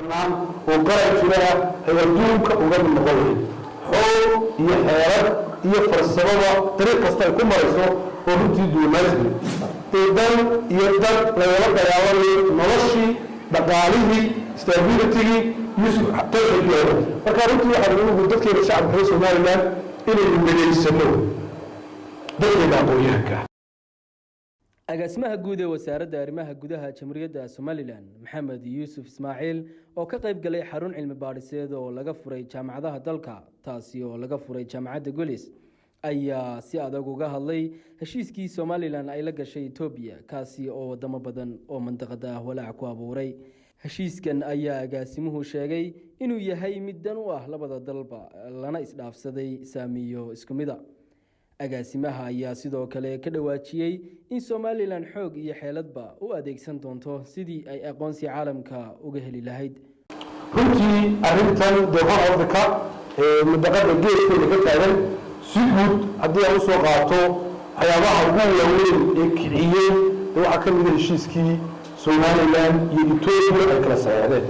oo qaran jira ay adduunka uga mid noqon lahayd xoog iyo xeelad iyo farsamada dariiq kasta ay ku marayso oo runtii duumaasmi ee dan iyo dad lagala dagaalamayo noloshii dhaqaalihii stabilitygii iyo tawxiidkii hore marka runtii waxaa ugu dadkeena shacabka reer somaliland inaynu midaysano dadkeena aqoon-yahanka agaasimaha guud ee wasaaradda arrimaha gudaha jamhuuriyadda somalilan maxamed yuusuf ismaaciil oo ka qayb galay xarun cilmi baadhiseed oo laga furay jaamacadaha dalka taasi oo laga furay jaamacadda golis ayaa si adag uga hadlay heshiiskii somalilan ay la gashay etoobiya kaasi oo wadamo badan oo mandaqada ah walaac ku abuuray heshiiskan ayaa agaasimuhu sheegay inuu yahay mid dan u ah labada dalba lana isdhaafsaday saamiyo isku mida agaasimaha ayaa sidoo kale ka dhawaajiyey in somalilan xoog iyo xeeladba u adeegsan doonto sidii ay aqoonsi caalamka uga heli lahayd runtii arrintan dee hor africa ee madaqada geeskeeda ka taagan si guud haddii aan usoo qaato waxyaabaha ugu waaweyn ee kiciyey dee waxaa ka mida heshiiskii somalilan iyo etoobiya ay kala saxeexdeen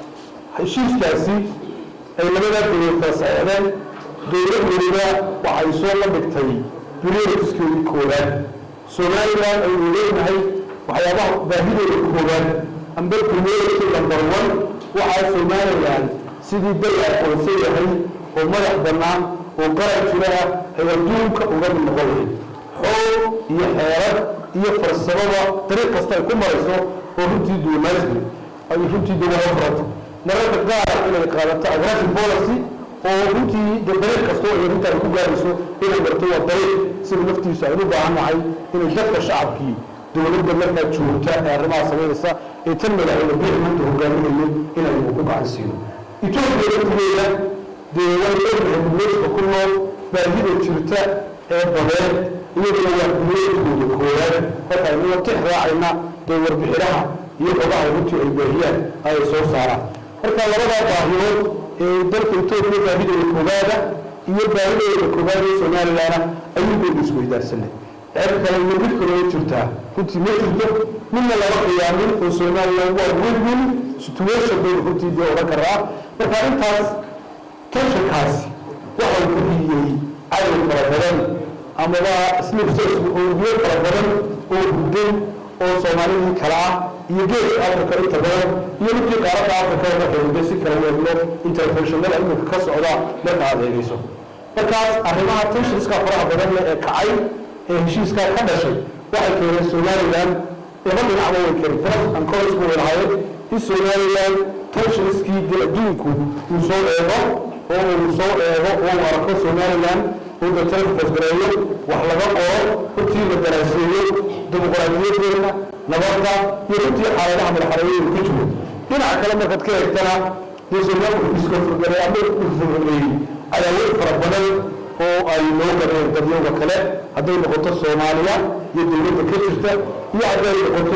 heshiiskaasi ay labadaa dowlad kala saxeexdeen dowlad weliba waxay soo la dhigtay prioritiskeedii koowaad somalilan aynu leenahay waxyaabaha baahidooda koowaad amba priority number one waxaa somalilan sidii dal aqoonsan yahay oo madax bannaan oo qaran jira ay adduunka uga mid noqon lahayd xoog iyo xeelad iyo farsamada dariiq kasta ay ku marayso oo runtii duumaasmi ay runtii dawlado furanta mararka qaar inay qaadato aggressive policy oo runtii de dariiq kasta oo ay arrintaan ku gaarayso inay marto waa dariiq sida naftiisu aynu u baahan nahay inay dadka shacabkii dowladda markaa joogta ee arrimaha samaynaysa ee tan madaxweyne biix maanta hogaaminayo inaynu ku gacan siino etoobiya laftigeeda dee way ognahay dumeedka ku nool baahida jirta ee badeed iyaduna waa dumeedkooda koowaad marka aynu tix raacayna dee warbixinaha iyo xogaha runtii ay baahiyaan ayay soo saaraan marka labadaa baahiyood ee dalka etoobiya baahidooda koowaada iyo baahidooda koowaad ee somalilana ayuunbaynu isweydaarsanay ceeb kale iyo mid kaloo jirtaa runtii ma jirto midna lama qiyaamin oo somalilan waa win-win situation baynu runtii dee odhan karaa marka intaas tensionkaasi waxau ku hiyey cadow fara badan amaba slipsosku oogiyo fara badan oo hurdan oo soomaalidii kale ah iyo geeska africa inta badan iyo midkii qaaradda africa oo waxay si kala weegno interventionada iminka ka socda marka aad eegayso markaas arrimaha tensionska faraha badan leh ee kacay ee heshiiskaa ka dhashay waxay keeneen somalilan laba dhinacba way keeneen pros and cons bay lahaayeen in somalilan tensionskii dee adduunku uu soo eego oo uu soo eego oo uu arko somalilan uu datalka fasgareeyo wax laga qoro runtii la daraaseeyo dimuqraadiyadeena nabadda iyo runtii xaaladaha madaxareeyadu ku jiro dhinaca kale markaad ka eegtana dee somalilan iska furgareey ama furgareeyey cadaawad fara badan oo ay loo gadeen dadyowga kale hadday noqoto soomaaliya iyo dowladda ka jirta iyo hadday noqoto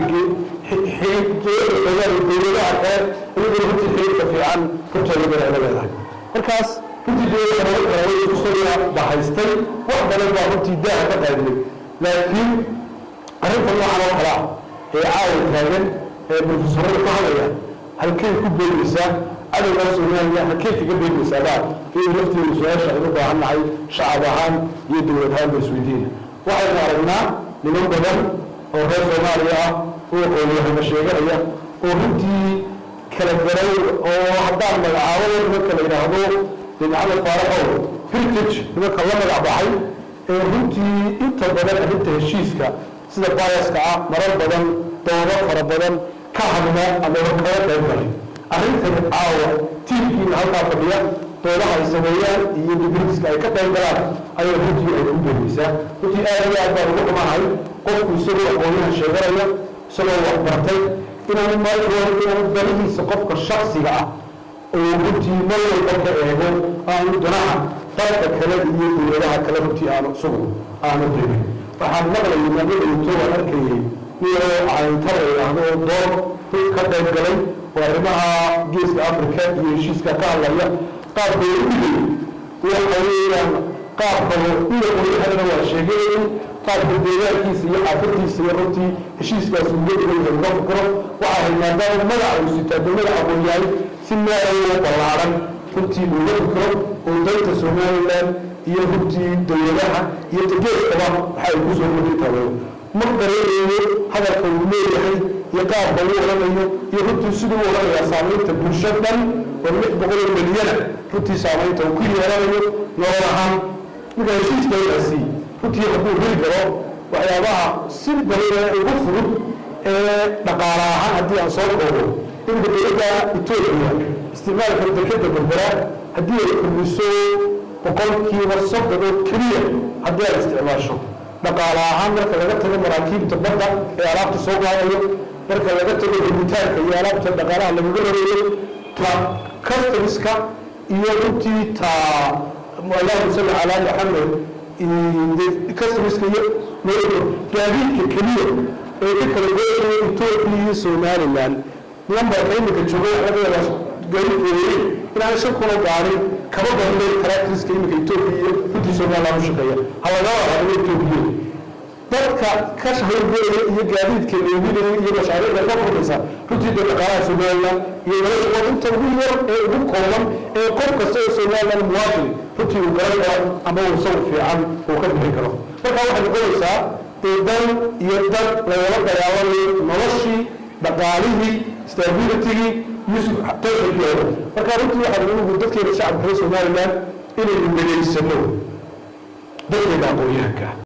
dowladaha kale iyadoo runtii xiriirka fiican runteeda ay la leedahay markaas runtii dowladda nabad kale way isku soo bahaystay wax badan baa runtii daaha ka qaadnay laakiin arrinta noocan oo kale ah ee caawa taagan ee profesorada ka hadlaya halkay ku beegaysaa cadowgaa somaliya halkay kaga beegaysaa baa iyo lafteedu su-aasha aynu baahan nahay shacab ahaan iyo dowlad ahaan ba isweydiina waxaynu aragnaa niman badan oo reer soomaaliya ah oo aqoonyahana sheeganaya oo runtii kala garay oo haddaan magacaabo nimanka la yidhaahdo bin maxamed faaraxow heritage nimanka la magac baxay ee runtii inta badan arrinta heshiiska sida bayaska ah marar badan doodo fara badan ka hadla ama kala qayb galay arrintani caawa tiimkiina halkaa fadhiya doodaha ay sameeyaan iyo dibritiska ay ka qayb galaan ayay runtii ay ku beegaysaa runtii aad iyo aad baan ugu xumahay qofku isagoo aqoonyahan sheeganaya isagoo wax bartay inuu markood inuu danihiisa qofka shaksiga ah oo runtii mar walba ka eego aanu danaha dalka kale iyo dowladaha kale runtii aanu isagu aanu degin waxaan maqlayay maamadaito waan arkayay niyoo cayntar la yidhaahdo oo door ka qayb galay oo arrimaha geeska africa iyo heshiiska ka hadlaya qaab bay u dhigay waxa weeyaan qaab kalo ila qoyahanna waa sheegay in qaabka deegaankiisa iyo xaafadiisa iyo runtii heshiiskaas uga dhigan yahay uga fikro waxaa ahayd maadaama magaca uu sitaa dowlada aqoonyahay si meelayo ballaaran runtii uga fikro oo danta somaliland iyo runtii dowladaha iyo tageeskaba waxa ay kusoo kordhin taageero ma garanayo hadalka uu leeyahay iyo qaabka uu odhanayo iyo runtii siduu u odhanayaa saamaynta bulsho dhan oo lix boqol oo milyana runtii saamaynta uu ku yeelanayo nolol ahaan marka heshiiska inasi runtii hadduu heli karo waxyaabaha si badan ugu fudud ee dhaqaale ahaan haddii aan soo koobo iminka dowladda etoobiya isticmaalka dekeda berbera haddii ay kordhiso boqolkiiba soddon oo keliya haddii ay isticmaasho dhaqaale ahaan marka laga tago maraakiibta badda ee alaabta soo qaadayo marka laga tago helitaanka iyo alaabta dhaqaalaha lagaga horeeyo ta customiska iyo runtii ta allahuma salli calaa maxamed customiska iyo gaadiidka keliya ee ka kala goynaya etoobiya iyo somaliland lambarka iminka jooga laga yaabaa gaadiidka weeye inaan shan kuna gaarin kaba badanay taraktriska iminka etoobiya iyo runtii somaliland u shaqeeya halagaba hadlo etoobiya dadka ka hawlgelaya iyo gaadiidka leeminaya iyo mashaariicda ka furmaysa runtii dee dhaqaalaha somaliland iyo nolosha waa inta ugu yar ee ugu kooban ee qof kasta oo somaliland muwaadin runtii uu garan karo ama uu sawir fiican uu ka bixin karo marka waxay noqonaysaa dee dan iyo dad lagala dagaallamayo noloshii dhaqaalihii stabilitygii tooxigooda marka runtii waxaa ugu dadkeena shacabka reer somaliland inaynu dhageysano dadkeena aqoon-yahanka